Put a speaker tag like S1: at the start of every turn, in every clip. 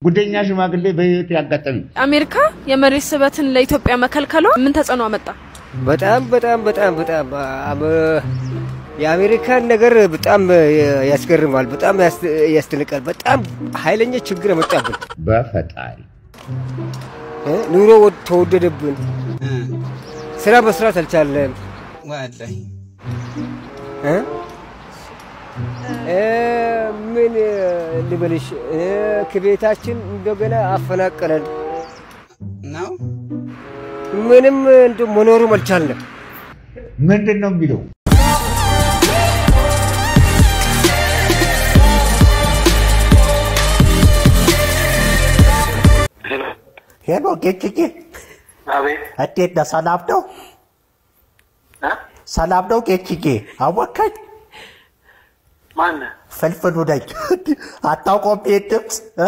S1: ጉደኛ ሽማግሌ በህይወት ያጋጠሚ
S2: አሜሪካ የመሬት ስበትን ለኢትዮጵያ መከልከሏ ምን ተጽዕኖ አመጣ?
S3: በጣም በጣም በጣም በጣም አመ- የአሜሪካን ነገር በጣም ያስገርማል፣ በጣም ያስ- ያስደንቃል። በጣም ኃይለኛ ችግር መጣብን።
S1: በፈጣሪ
S3: እ? ኑሮ ወድ- ተወደደብን። ስራ መስራት አልቻለም።
S4: ወላሂ
S3: እ? እ፣ ምን እ፣ ልበልሽ እ፣ ከቤታችን እንደገና አፈናቀለን።
S4: ነው
S3: ምንም እንደ መኖሩም አልቻልንም።
S1: ምንድን ነው የሚለው?
S5: ሄሎ ጌጭጌ፣
S6: አቤት
S5: እንዴት ነህ? ሰላም ነው?
S6: እ?
S5: ሰላም ነው ጌጭጌ? አወካኝ
S6: ማን
S5: ፍልፍሉ ነኝ። አታውቀውም ይሄን ድምፅ እ?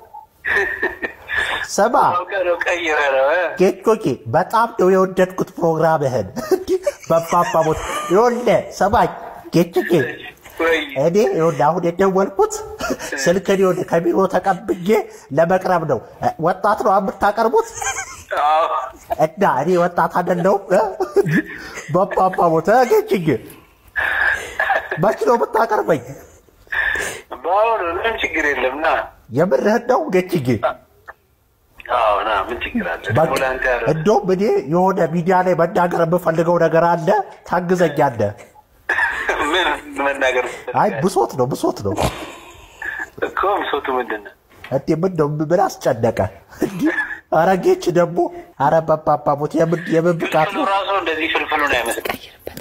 S5: ስማ
S6: አውቀነው ቀይረ ነው እ?
S5: ጌጮጌ፣ በጣም ነው የወደድኩት ፕሮግራምህን። እንዲህ በባባቦት ይኸውልህ፣ ስማኝ ጌጭጌ፣
S6: ወይ
S5: እኔ ይኸውልህ አሁን የደወልኩት ስልክን ይኸውልህ ከቢሮ ተቀብዬ ለመቅረብ ነው። እ፣ ወጣት ነው የምታቀርቡት
S6: አዎ
S5: እና እኔ ወጣት አይደለሁም። እ? በባባቦት እ፣ ጌጭጌ መች ነው የምታቀርበኝ?
S6: በአሁኑ ምንም ችግር የለም ና
S5: የምርህን ነው ጌጭጌ?
S6: አዎ ና ምን ችግር አለ
S5: በቃ
S6: ደግሞ ለአንተ ያረ
S5: እንደውም እኔ የሆነ ሚዲያ ላይ መናገር የምፈልገው ነገር አለ፣ ታግዘኛለህ።
S6: ምን መናገር
S5: አይ ብሶት ነው ብሶት ነው።
S6: እኮ ብሶቱ ምንድን ነው
S5: እንዴ ምን ነው ምን አስጨነቀ? እንዲህ ኧረ ጌች ደግሞ ኧረ በባባቦት የምን የምን ብቃት
S6: ፍልፍሉ
S5: ነው?
S6: ራሱ እንደዚህ ፍልፍሉን አይመስልም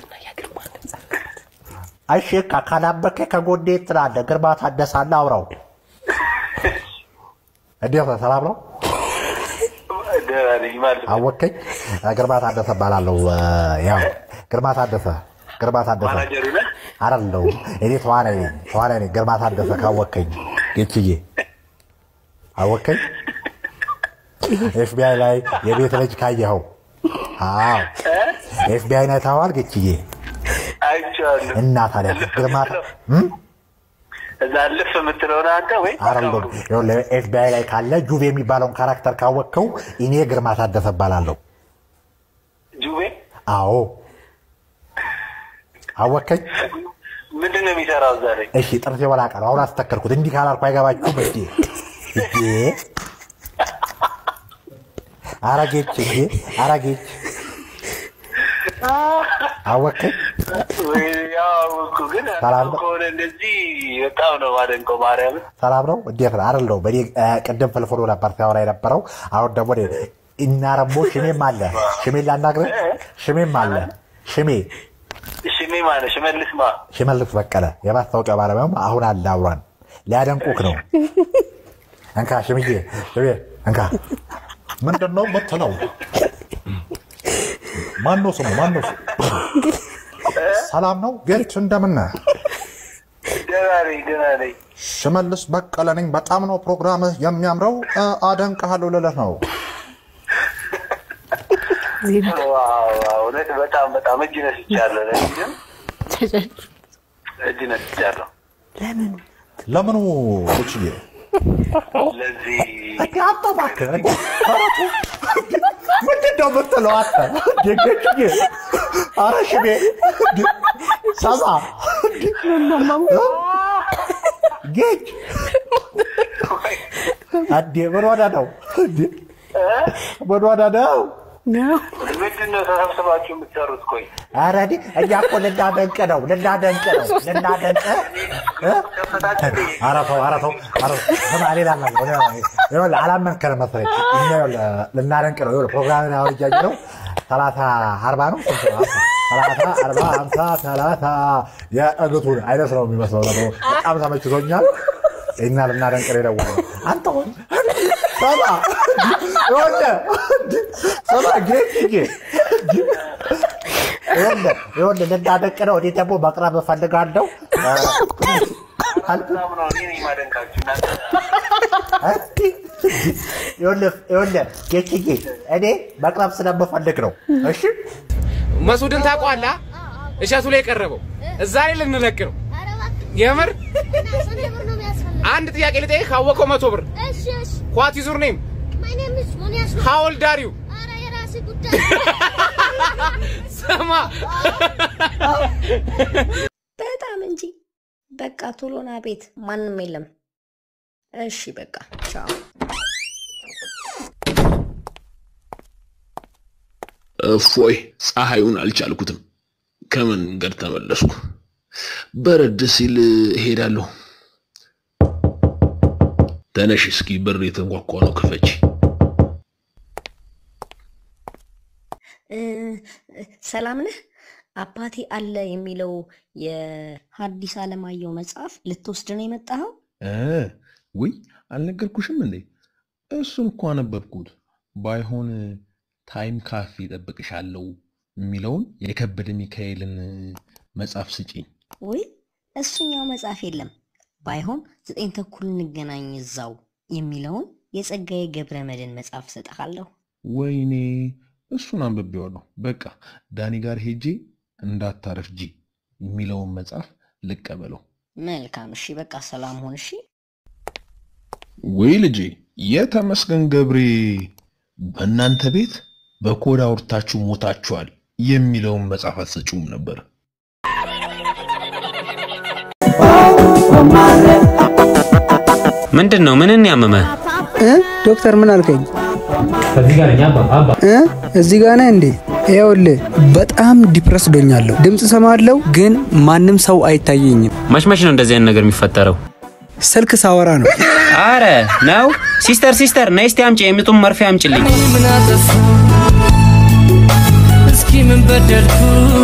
S5: እሺ ካ- ካላመከኝ ከጎኔ ትላለህ። ግርማ ታደሳለ አውራው። እንዴት ነህ? ሰላም ነው?
S6: ደህና ነኝ ማለት ነው
S5: አወከኝ። ግርማ ታደሰ እባላለሁ። ያው ግርማ ታደሰ ግርማ ታደሰ
S6: ማናጀሩ ነህ
S5: አይደለሁ እኔ ተዋናይ ነኝ ተዋናይ ነኝ። ግርማ ታደሰ ካወከኝ ጌችዬ አወከኝ። ኤፍቢአይ ላይ የቤት ልጅ ካየኸው፣ አዎ ኤፍቢአይ ላይ ታዋል ጌችዬ።
S6: አይቼዋለሁ
S5: እና ታዲያ ግርማ እም?
S6: እዛ ልፍ የምትለውን አንተ ወይ
S5: አይደለሁም ይኸውልህ፣ ኤፍቢአይ ላይ ካለ ጁቭ የሚባለውን ካራክተር ካወቅከው እኔ ግርማ ታደሰ እባላለሁ።
S6: ጁቤ
S5: አዎ አወከኝ።
S6: ምንድን ነው የሚሰራው እዛ ላይ
S5: እሺ ጥርሴ ወላቃ ነው። አሁን አስተከልኩት። እንዲህ ካላልኩ አይገባችሁም እንዴ? እንዴ አረጌች እንዴ አረጌች አወከኝ።
S6: ወይ ያው እኮ ግን
S5: ሰላም ነው?
S6: ከሆነ እንደዚህ በጣም ነው ማደንቀው ማርያምን
S5: ሰላም ነው? እንዴት ነው? አይደለሁ በእኔ እ፣ ቅድም ፍልፍሉ ነበር ሲያወራ የነበረው። አሁን ደግሞ እኔ እና ረሞ ሽሜም አለ። ሽሜን ላናግርህ? ሽሜም አለ። ሽሜ
S6: ሽሜ ማነ ሽመልስ ማ
S5: ሽመልስ በቀለ የማስታወቂያ ባለሙያም አሁን አለ አብሯን ሊያደንቁክ ነው። እንካ ሽምዬ፣ ሽሜ እንካ። ምንድን ነው የምትለው? ማነው ስሙ? ማነው ስሙ? ሰላም ነው ጌች፣ እንደምን ነህ?
S6: ደህና ነኝ ደህና ነኝ
S5: ሽመልስ በቀለ ነኝ። በጣም ነው ፕሮግራምህ የሚያምረው። እ፣ አደንቅሃለሁ ልልህ ነው።
S6: ዋው ዋው፣ እውነት በጣም በጣም እጅ ነስቻለሁ ለዚህም እጅ ነስቻለሁ
S5: ለምኑ ጌችዬ?
S6: ለዚህ
S5: እንዴ አንተ እባክህ እንዴ! ኧረ ተው! ምንድን ነው የምትለው አንተ? እንዴ ጌችዬ! ኧረ ሽሜ እንዴ! ሰማ እንዴ! ጌች እንዴ ምን ሆነ ነው እንዴ? ምን ሆነ ነው?
S6: ምንድን ነው ተሰብስባችሁ የምትሰሩት ቆይ
S5: ኧረ እኔ እኛ እኮ ልናደንቅ ነው ልናደንቅ ነው ልናደንቅ እ? ኧረ ተው ኧረ ተው ኧረ ተው። ስማ ሌላ ነገር ይኸውልህ አላመንከንም መሰለኝ እኛ ይኸውልህ ልናደንቅ ነው ይኸውልህ ፕሮግራምን አሁን እያየሁ ነው ሰላሳ አርባ ነው ስንት ነው ሰላሳ አርባ ሀምሳ ሰላሳ የእግቱን አይነት ነው የሚመስለው ነገሩ በጣም ተመችቶኛል እኛ ልናደንቅ ነው የደወልነው አንተ ሆን ሰማ ይኸውልህ ሰማ ጌትዬ ይኸውልህ ይኸውልህ ልናደንቅ ነው እኔ ደግሞ መቅረብ እፈልጋለሁ
S6: በጣም ነው እኔ ነኝ ማደንቃችሁ እናንተ
S5: ይኸውልህ ይኸውልህ ጌችዬ እኔ መቅረብ ስለምፈልግ ነው እሺ
S7: መሱድን ታውቀዋለህ? እሸቱ ላይ የቀረበው እዛ ላይ ልንለቅ ነው። የምር አንድ ጥያቄ ልጠይቅ። ካወቀው መቶ ብር ዋት ኢዝ ዩር ኔም ሃው ኦልድ አር ዩ ስማ
S8: በጣም እንጂ በቃ ቶሎና ቤት ማንም የለም። እሺ በቃ ቻው።
S9: እፎይ ፀሐዩን አልቻልኩትም። ከመንገድ ተመለስኩ። በረድ ሲል እሄዳለሁ። ተነሽ እስኪ በር የተንኳኳ ነው፣ ክፈች።
S8: እ፣ ሰላም ነህ? አባቴ አለ የሚለው የሐዲስ ዓለማየሁ መጽሐፍ ልትወስድ ነው የመጣኸው?
S9: እ፣ ውይ አልነገርኩሽም እንዴ? እሱን እኮ አነበብኩት። ባይሆን ታይም ካፌ እጠብቅሻለሁ የሚለውን የከበደ ሚካኤልን መጽሐፍ ስጪኝ።
S8: ውይ እሱኛው መጽሐፍ የለም። ባይሆን ዘጠኝ ተኩል እንገናኝ እዛው የሚለውን የጸጋዬ ገብረ መድኅን መጽሐፍ ሰጠሃለሁ።
S9: ወይኔ እሱን አንብቤዋለሁ። በቃ ዳኒ ጋር ሄጄ እንዳታረፍጂ የሚለውን መጽሐፍ ልቀበለው።
S8: መልካም እሺ፣ በቃ ሰላም ሁን። እሺ
S9: ወይ ልጄ የተመስገን ገብሬ በእናንተ ቤት በኮድ አውርታችሁ ሞታችኋል የሚለውን መጽሐፍ አትሰጪውም ነበር?
S10: ምንድን ነው? ምንን ያመመ?
S11: ዶክተር ምን አልከኝ? እ? እዚህ ጋር ነህ እንዴ? ይኸውልህ በጣም ዲፕረስ ዶኛለሁ። ድምፅ ሰማለሁ ግን ማንም ሰው አይታየኝም።
S10: መች መች ነው እንደዚህ አይነት ነገር የሚፈጠረው?
S11: ስልክ ሳወራ ነው።
S10: አረ ነው። ሲስተር ሲስተር፣ ነይ እስቲ አምጪ፣ የሚጡም መርፌ አምጪልኝ።
S12: ምን አጠፋ? እስኪ ምን በደልኩ?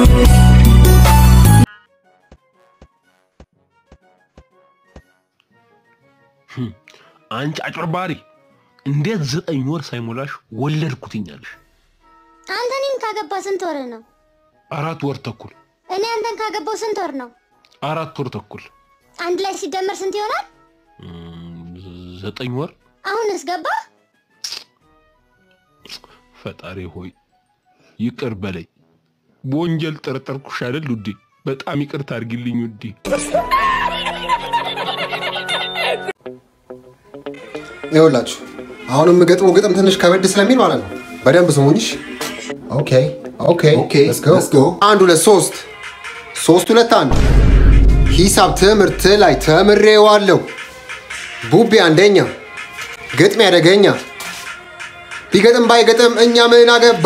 S9: አንቺ አጭበርባሪ! እንዴት ዘጠኝ ወር ሳይሞላሽ ወለድኩትኛለሽ?
S13: አንተ እኔን ካገባ ስንት ወር ነው?
S9: አራት ወር ተኩል
S13: እኔ አንተን ካገባው ስንት ወር ነው?
S9: አራት ወር ተኩል
S13: አንድ ላይ ሲደመር ስንት ይሆናል?
S9: ዘጠኝ ወር።
S13: አሁንስ ገባ?
S9: ፈጣሪ ሆይ ይቅር በለኝ። በወንጀል ጠረጠርኩሽ አይደል ውዴ? በጣም ይቅርታ አድርጊልኝ ውዴ።
S14: ይኸውላችሁ አሁን የምገጥመው ግጥም ትንሽ ከበድ ስለሚል ማለት ነው። በደንብ ስሙኝሽ። ኦኬ ኦኬ ኦኬ ሌትስ ጎ። አንድ ሁለት ሶስት ሶስት ሁለት አንድ ሂሳብ ትምህርት ላይ ተምሬዋለሁ። ቡቤ አንደኛ፣ ግጥሜ አደገኛ። ቢገጥም ባይገጥም እኛ ምን አገባ?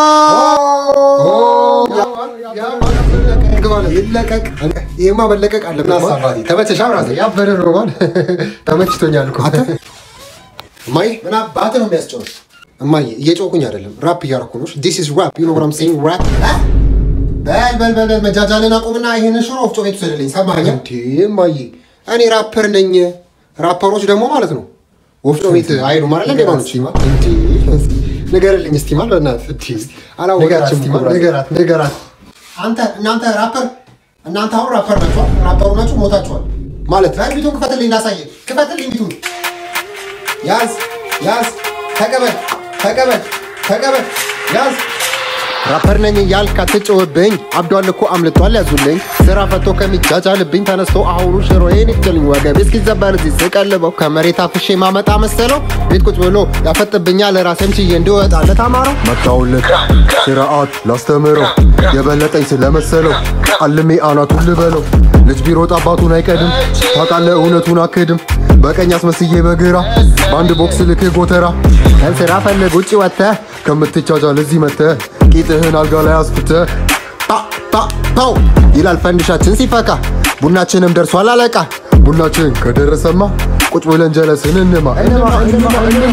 S14: ይለቀቅ። ይሄማ መለቀቅ አለበት። ተመቸሻ? ብራዘር ያበረ ነው ማለት ተመችቶኛል እኮ እማዬ ምን አባትህ ነው የሚያስጨውሽ? እማዬ እየጮኩኝ አይደለም፣ ራፕ እያደረኩ ነው። ዲስ ኢዝ ራፕ ዩ ኖ ዋት አም ሴይንግ ራፕ። በል በል በል በል መጃጃልን አቁምና ይህንን ሽሮ ወፍጮ ቤት ውሰድልኝ። ሰማኸኝ? እንዴ እማዬ እኔ ራፐር ነኝ። ራፐሮች ደግሞ ማለት ነው ወፍጮ ቤት አይሄዱም አይደል? እንዴ ማኖች እንዴ ንገርልኝ እስቲ ማለት በእናትህ እንዴ አላወቃችም። ንገራት ንገራት። አንተ እናንተ ራፐር እናንተ አሁን ራፐር ናችኋል። ራፐሩ ናችሁ ሞታችኋል ማለት ላይ ቢቱን ክፈትልኝ፣ ላሳየ ክፈትልኝ ቢቱን ያዝ ያዝ፣ ተቀበል ተቀበል ተቀበል፣ ያዝ። ራፐር ነኝ እያልክ አትጮህብኝ። አብዷል እኮ አምልጧል ያዙልኝ። ስራ ፈቶ ከሚጃጃልብኝ ተነስቶ አሁኑ ሽሮዬን ይክልኝ። ወገቤ እስኪዘበር እዚህ ስቀልበው ከመሬት አፍሼ ማመጣ መሰለው። ቤት ቁጭ ብሎ ያፈጥብኛል ራሴም ችዬ እንዲወጣለት አማረው።
S15: መጣውለት ስርዓት ላስተምረው የበለጠኝ ስለመሰለው አልሜ አናቱን ልበለው። ልጅ ቢሮጥ አባቱን አይቀድም ታውቃለህ፣ እውነቱን አክድም። በቀኝ አስመስዬ በግራ በአንድ ቦክስ ልክህ ጎተራ
S14: ከስራ ፈልግ ውጭ ወጥተህ
S15: ከምትቻጃል እዚህ መተህ ቂጥህን አልጋ ላይ አስፍተህ
S14: ፓው ይላል ፈንድሻችን ሲፈካ ቡናችንም ደርሷል አለቃ።
S15: ቡናችን ከደረሰማ ቁጭ ብለን ጀለስን እንማ እንማ እንማ እንማ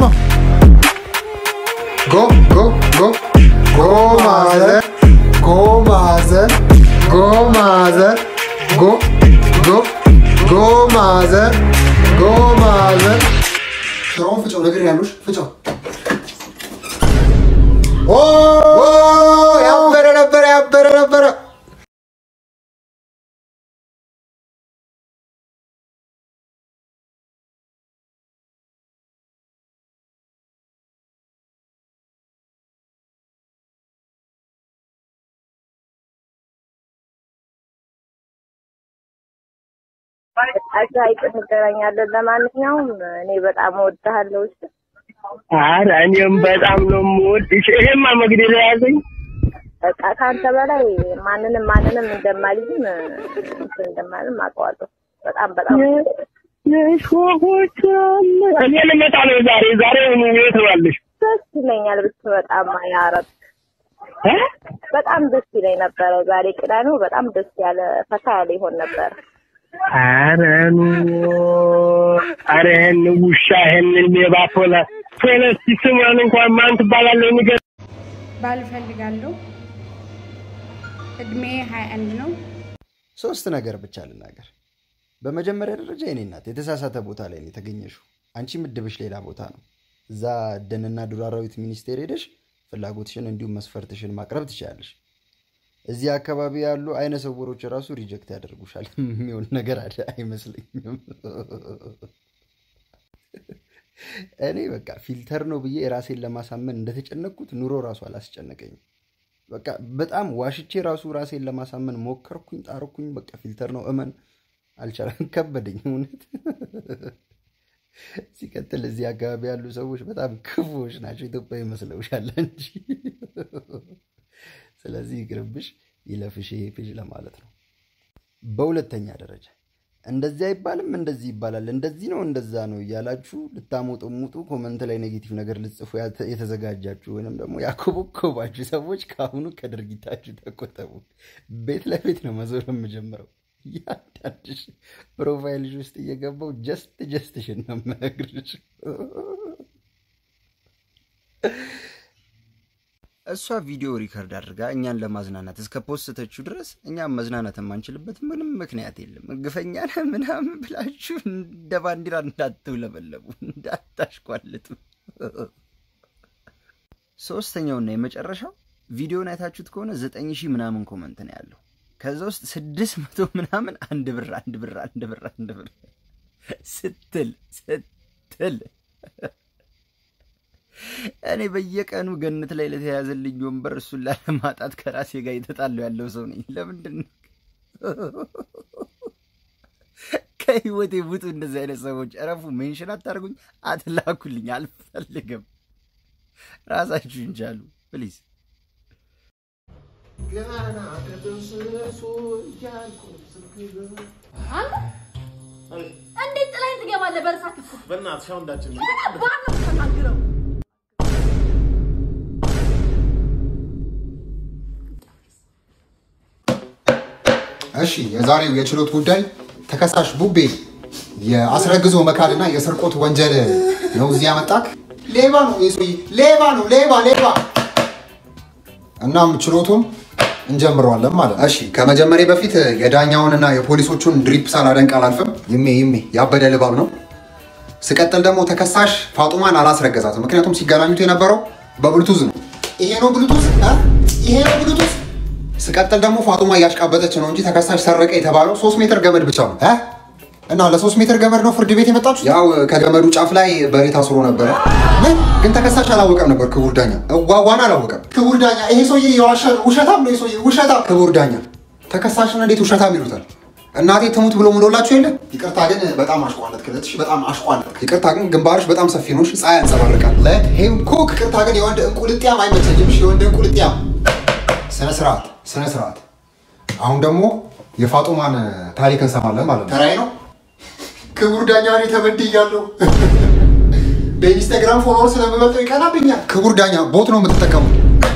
S14: ጎ ጎ ጎ ጎ ማዘር ጎ ማዘር ጎ ማዘር ጎ ጎ ጎ ማዘር ጎ ማዘር ሽሮውን ፍጨው ነገር ያሉሽ ፍጨው ኦ ያበረ ነበረ ያበረ ነበረ
S16: አቻ ሀይቅ እንገናኛለን። ለማንኛውም እኔ በጣም እወድሃለሁ። እሺ
S17: ኧረ እኔም በጣም ነው የምወድሽ። ይሄማ መግደል የያዘኝ
S16: በቃ ከአንተ በላይ ማንንም ማንንም እንደማልይዝም እንትን እንደማልም አውቀዋለሁ። በጣም በጣም
S17: የሾሆች እኔ ልመጣ ነው ዛሬ ዛሬ የት ነው ያለሽ?
S16: ደስ ይለኛል ብትመጣማ ያረብ በጣም ደስ ይለኝ ነበረ። ዛሬ ቅዳሜው በጣም ደስ ያለ ፈታ ያለ ይሆን ነበር።
S17: ኧረ ኑ ኧረ ይሄን ውሻ ይሄንን ሌባ ፖለ ፖለስቲ ስሟን እንኳን ማን ትባላለህ? ንገር
S18: ባል እፈልጋለሁ። እድሜ ሀያ አንድ ነው።
S19: ሶስት ነገር ብቻ ልናገር። በመጀመሪያ ደረጃ የኔ እናት የተሳሳተ ቦታ ላይ ነው የተገኘሽው። አንቺ ምድብሽ ሌላ ቦታ ነው። እዛ ደንና ዱር አራዊት ሚኒስቴር ሄደሽ ፍላጎትሽን እንዲሁም መስፈርትሽን ማቅረብ ትችላለሽ። እዚህ አካባቢ ያሉ አይነ ስውሮች ራሱ ሪጀክት ያደርጉሻል። የሚሆን ነገር አለ አይመስለኝም። እኔ በቃ ፊልተር ነው ብዬ ራሴን ለማሳመን እንደተጨነቅኩት ኑሮ ራሱ አላስጨነቀኝም። በቃ በጣም ዋሽቼ ራሱ ራሴን ለማሳመን ሞከርኩኝ፣ ጣርኩኝ። በቃ ፊልተር ነው እመን አልቻለም፣ ከበደኝ እውነት። ሲቀጥል እዚህ አካባቢ ያሉ ሰዎች በጣም ክፉዎች ናቸው። ኢትዮጵያ ይመስለውሻል እንጂ ስለዚህ ይቅርብሽ፣ ይለፍሽ ይሄ ፔጅ ለማለት ነው። በሁለተኛ ደረጃ እንደዚህ አይባልም እንደዚህ ይባላል፣ እንደዚህ ነው እንደዛ ነው እያላችሁ ልታሞጠሙጡ ኮመንት ላይ ኔጌቲቭ ነገር ልጽፉ ያተ- የተዘጋጃችሁ ወይንም ደግሞ ያኮበኮባችሁ ሰዎች ከአሁኑ ከድርጊታችሁ ተቆጠቡ። ቤት ለቤት ነው መዞር የምጀምረው። እያንዳንድሽ ፕሮፋይልሽ ውስጥ እየገባው ጀስት ጀስትሽን ነው የምነግርሽ። እሷ ቪዲዮ ሪከርድ አድርጋ እኛን ለማዝናናት እስከ ፖስተችው ድረስ እኛም መዝናናት የማንችልበት ምንም ምክንያት የለም። ግፈኛ ነህ ምናምን ብላችሁ እንደ ባንዲራ እንዳትውለበለቡ፣ እንዳታሽቋልጡ። ሶስተኛውና የመጨረሻው ቪዲዮን አይታችሁት ከሆነ ዘጠኝ ሺህ ምናምን ኮመንት ነው ያለው። ከዛ ውስጥ ስድስት መቶ ምናምን አንድ ብር አንድ ብር አንድ ብር አንድ ብር ስትል ስትል እኔ በየቀኑ ገነት ላይ ለተያዘልኝ ወንበር እሱን ላለማጣት ከራሴ ጋር የተጣለው ያለው ሰው ነኝ። ለምንድን ነው ከህይወቴ ውጡ? እንደዚህ አይነት ሰዎች እረፉ። ሜንሽን አታርጉኝ፣ አትላኩልኝ፣ አልፈልግም። ራሳችሁን ቻሉ ፕሊዝ።
S20: ገና ከጥንስሱ እያልኩ
S2: እንዴት ጥላኝ ትገባለህ? በርሳ ክፍል
S20: በእናትሽ አሁን እንዳችን
S2: ባር ነው የምትናግረው።
S14: እሺ የዛሬው የችሎት ጉዳይ ተከሳሽ ቡቤ የአስረግዞ መካድና የስርቆት ወንጀል ነው እዚህ ያመጣክ። ሌባ ነው ይህ ሰውዬ፣ ሌባ ነው፣ ሌባ ሌባ። እናም ችሎቱን እንጀምረዋለን ማለት ነው። እሺ ከመጀመሪያ በፊት የዳኛውንና የፖሊሶቹን ድሪፕ ሳላደንቅ አላልፍም። ይሜ ይሜ ያበደ ልባብ ነው። ስቀጥል ደግሞ ተከሳሽ ፋጡማን አላስረገዛትም፣ ምክንያቱም ሲገናኙት የነበረው በብሉቱዝ ነው። ይሄ ነው ብሉቱዝ፣ እ? ይሄ ነው ብሉቱዝ። ስቀጥል ደግሞ ፋጡማ እያሽቃበጠች ነው እንጂ ተከሳሽ ሰረቀ የተባለው ሶስት ሜትር ገመድ ብቻ ነው እ? እና ለሶስት ሜትር ገመድ ነው ፍርድ ቤት የመጣችሁ? ያው ከገመዱ ጫፍ ላይ በሬ ታስሮ ነበረ። ምን ግን ተከሳሽ አላወቀም ነበር። ክቡር ዳኛ እዋዋን አላወቀም። ክቡር ዳኛ ይሄ ሰውዬ የዋሸ ውሸታም ነው። ይሄ ሰውዬ ውሸታም። ክቡር ዳኛ ተከሳሽን እንዴት ውሸታም ይሉታል? እናቴ ትሙት ብሎ ምሎላችሁ የለ። ይቅርታ ግን በጣም አሽቋለት ክለትሽ በጣም አሽቋለት። ይቅርታ ግን ግንባርሽ በጣም ሰፊ ነው። እሺ፣ ፀሐይ ያንጸባርቃል። ለሄም ኩክ ይቅርታ ግን የወንድ እንቁልጥያም አይመቸኝም። እሺ፣ የወንድ እንቁልጥያም ስነ ስርዓት ስነ ስርዓት። አሁን ደግሞ የፋጡማን ታሪክ እንሰማለን ማለት ነው። ተራይ ነው። ክቡር ዳኛ እኔ ተበድያለሁ። በኢንስታግራም ፎሎወር ስለምበልጠው ይቀናብኛል። ክቡር ዳኛ ቦት ነው የምትጠቀሙት።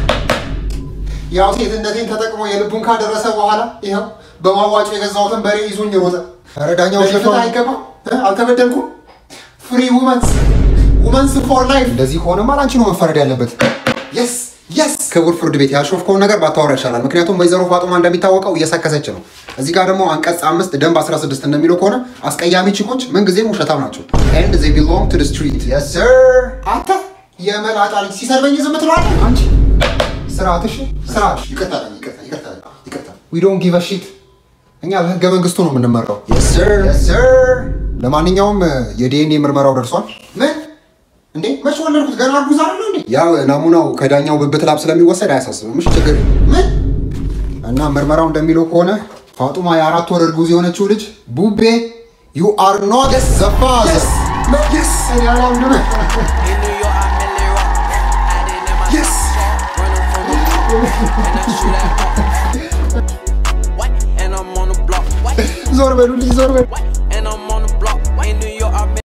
S14: ያው ሴትነቴን ተጠቅሞ የልቡን ካደረሰ በኋላ ይኸው በማዋጮ የገዛሁትን በሬ ይዞኝ ሮጠ። ኧረ ዳኛው ሽፍታ አይገባም። እ? አልተበደልኩም። ፍሪ ውመንስ ውመንስ ፎር ላይፍ። እንደዚህ ከሆነማ አንቺ ነው መፈረድ ያለበት። የስ የስ ክቡር ፍርድ ቤት ያልሾፍከውን ነገር ባታወራ ይሻላል። ምክንያቱም ወይዘሮ ፋጡማ እንደሚታወቀው እየሰከሰች ነው። እዚህ ጋር ደግሞ አንቀጽ አምስት ደንብ 16 እንደሚለው ከሆነ አስቀያሚ ቺኮች ምንጊዜም ውሸታም ናቸው። ኤንድ ዜ ቢሎንግ ቱ ስትሪት የስ ሰር። አንተ የመላጣ ልጅ ሲሰርበኝ ዝም ትለዋለህ አንቺ። ስርዓትሽ ስርዓትሽ። ይቅርታ ይቅርታ ይቅርታ ይቅርታ። ዊ ዶንት ጊቭ አ ሺት። እኛ በህገ መንግስቱ ነው የምንመራው። የስ ሰር የስ ሰር። ለማንኛውም የዲኤንኤ ምርመራው ደርሷል። ምን እንዴ መች ወለድኩት? ገና እርጉዝ አይደል እንዴ? ያው ናሙናው ከዳኛው ብብት ላብ ስለሚወሰድ አያሳስብም። እሺ ችግር የለም። ምን እና ምርመራው እንደሚለው ከሆነ ፋጡማ የአራት ወር እርጉዝ የሆነችው ልጅ ቡቤ ዩ አር ኖት ዘ ፋዘር Yes. እኔ አላምንም። Yes. ዞር በሉልኝ ዞር በሉ